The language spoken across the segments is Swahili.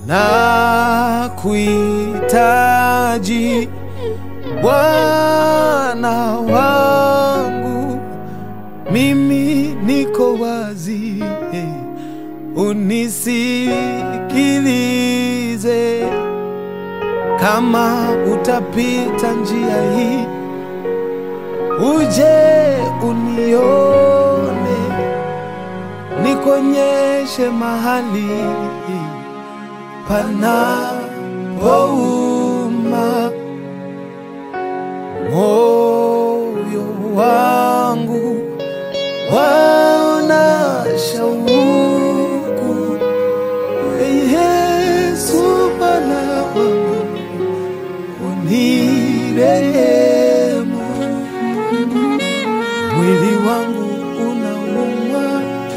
na kuhitaji Bwana wangu, mimi niko wazi, eh, unisikilize. Kama utapita njia hii, uje unione, nikonyeshe mahali panapouma moyo wangu waona shauku Ee Yesu Bwana wangu unirehemu mwili wangu unauma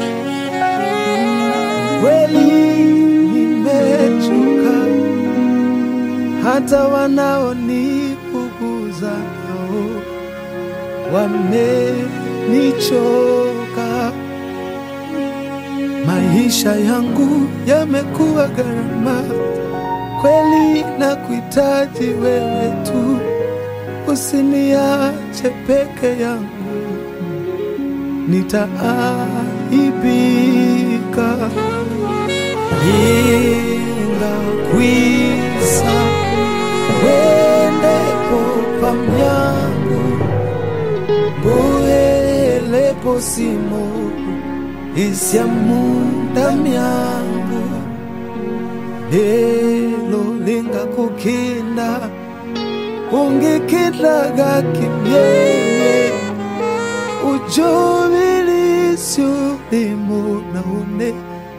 kweli nimechoka hata wanaonipuguza nao wamenichoka. Maisha yangu yamekuwa gharama kweli, na kuhitaji wewe tu, usiniache peke yangu, nitaaibika. Ningakwisa wendepo pamyangu mbuhelepo simo isyamunda myangu lelo lingakukinda ungikidlaga kimyeye ujubilisyo limo naone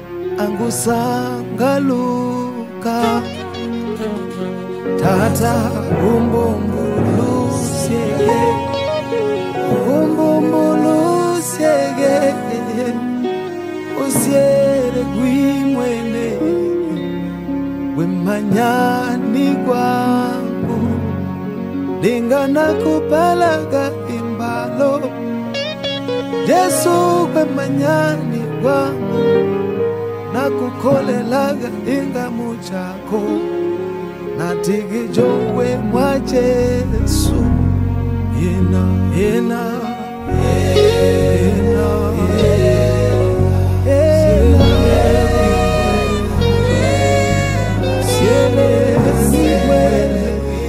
angusangaluka tata umbumbulusyege umbumbulusyege usyele gwimwene wemanyani gwangu lingana kupalaga imbalo Yesu kwemanyani gwangu nakukolelaga ingamu chako natigijowe mwa Yesu yena yena yena yena siele siwele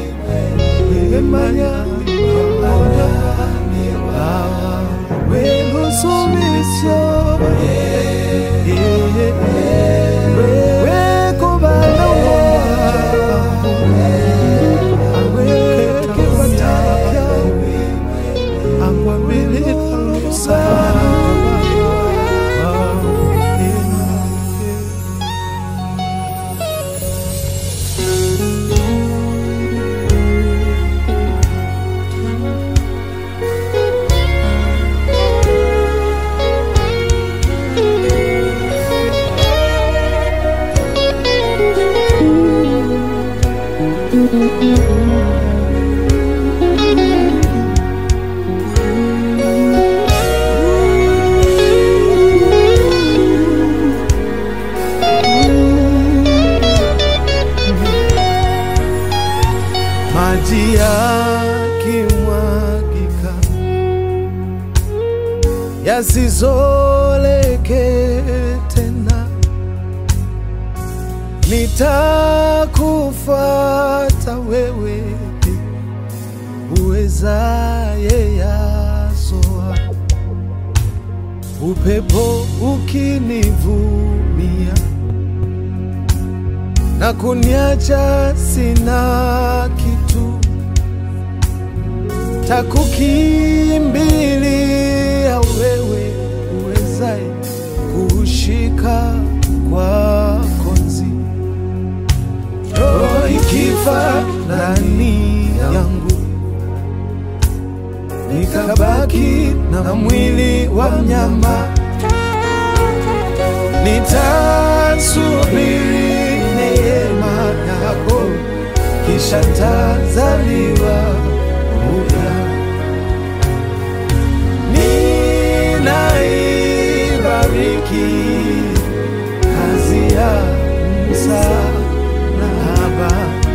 emanyani Baba welusumisyo wekubana awekekipatapya angwambililusa maji yakimwagika yasizoleke tena, nitakufuata wewe uwezaye yasoa, upepo ukinivumia na kuniacha sina kitu, takukimbilia wewe uwezaye kushika kwa konzi, roho ikifa ndani yangu, nikabaki na mwili wa mnyama, nitasubiri neema yako, kisha tazaliwa upya. Ninaibariki kazi ya msa Baba,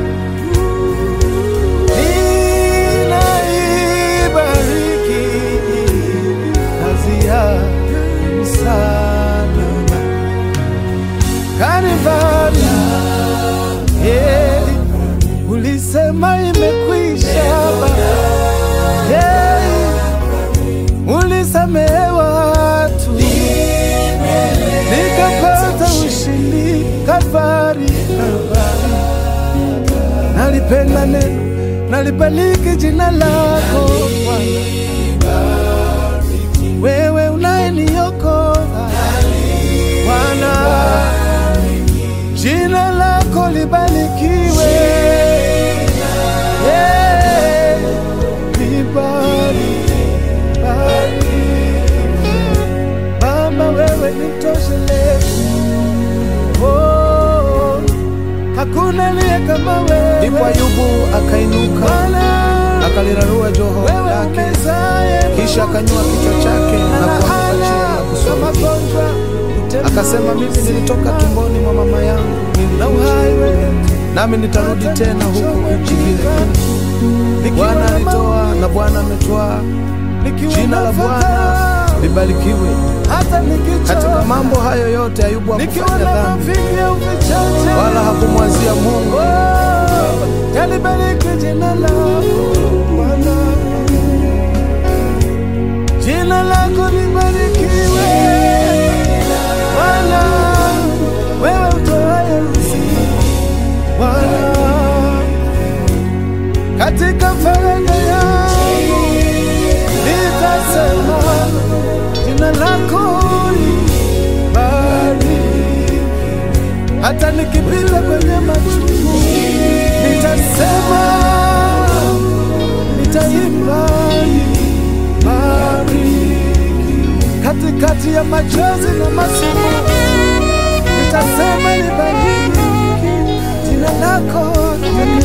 ninaibariki kazi ya msalaba Kalvari. Yeah, ulisema imekwisha Baba. Yeah, ulisamehe watu nikapata ushindi Kalvari, Kalvari. Nalipenda neno, nalibariki jina lako Bwana, wewe unayeniokoa Bwana, jina lako libarikiwe. Yeah, libariki, bariki. Baba, wewe ni mtoshelezi. Oh, hakuna aliye kama wewe. Ndipo Ayubu akainuka Bwana, akalirarua joho wewe lake, umezaye kisha akanyua kichwa chake na kuanguka chini na kusulubishwa. Akasema, mimi nilitoka tumboni mwa mama yangu, na uhai wewe nami nitarudi tena huku nchi ile. Bwana alitoa na Bwana ametwaa, jina la Bwana libarikiwe. hata nikichoka Katika mambo hayo yote Ayubu nikiwa hakufanya na dhambi mavimbi au vichache wala hakumwazia Mungu. Oh, talibariki jina lako Bwana, jina lako libarikiwe Bwana, wewe utoaye uzima Bwana, katika faraja yangu nitasema jina lako libariki hata nikipita kwenye machungu nitasema, nitaimba bariki katikati ya machozi na masimu, nitasema libariki jina lako